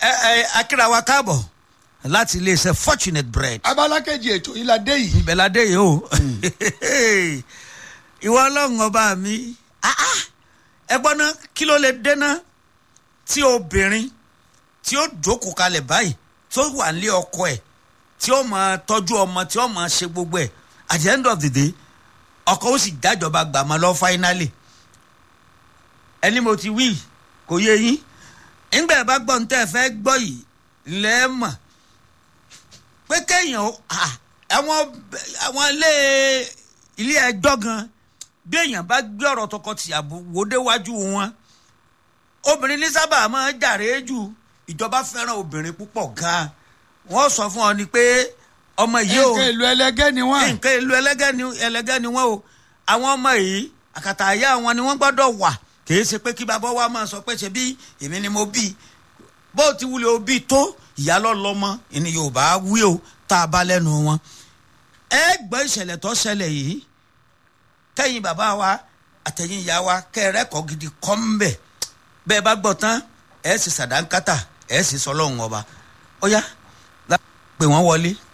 ẹ ẹ akíra wa káàbọ̀ láti iléeṣẹ́ fortunate bread abala kejì ètò yìí la dé yìí. ìbẹ̀ládé yìí o ìwọ ọlọ́run ọba mi ah, ah, ẹ gbọ́ ná kí ló lè dẹ́ná tí obìnrin tí ó jókòó kalẹ̀ báyìí tí ó wà nílé ọkọ ẹ̀ tí ó máa tọ́jú ọmọ tí ó máa ṣe gbogbo ẹ̀ at the end of the day ọkọ ó sì dájọba gbà mọ́ lọ finally ẹni mo ti wí kò yé yín nígbà ẹ bá gbọ́ ní tẹ́ ẹ fẹ́ gbọ́ yìí lẹ́ẹ̀mọ̀ pé kéèyàn ó- ah, àwọn àwọn ilé ilé ẹjọ́ gan bí èèyàn bá gbé ọ̀rọ̀ tọkọ-tìyàwó wò déwájú wọn obìnrin ní sábà máa ń jàre jù ìjọba fẹ́ràn obìnrin púpọ̀ gan wọ́n sọ fún ọ ni pé ọmọ yìí ò nǹkan ìlú ẹlẹgẹ́ ni wọ́n. nǹkan ìlú ẹlẹ́gẹ́ ni ẹlẹ́gẹ́ ni wọ́n o àwọn ọmọ yìí àkàtà àyà wọn ni wọ́n gbọ́dọ̀ wà kì í ṣe pé kí bàbá wa máa sọ pé ṣe bí èmi ni mo bí bó ti wúlò ó bí tó ìyá lọ́lọ́mọ ìní yorùbá wí o tá a bá lẹ́nu wọn. ẹ gbọ́ ìṣẹ̀lẹ̀ tó ṣẹlẹ̀ yìí kẹ́yìn bàbá wa àtẹ̀yìn ìyá wa kẹ́rẹ́kọ̀ọ́ gidi kọ́ ń bẹ̀ bẹ́ẹ̀ bá gbọ́ tán ẹ̀ sì sàdánkátà ẹ̀ sì sọlọ́run ọba ó yá pé wọ́n wọlé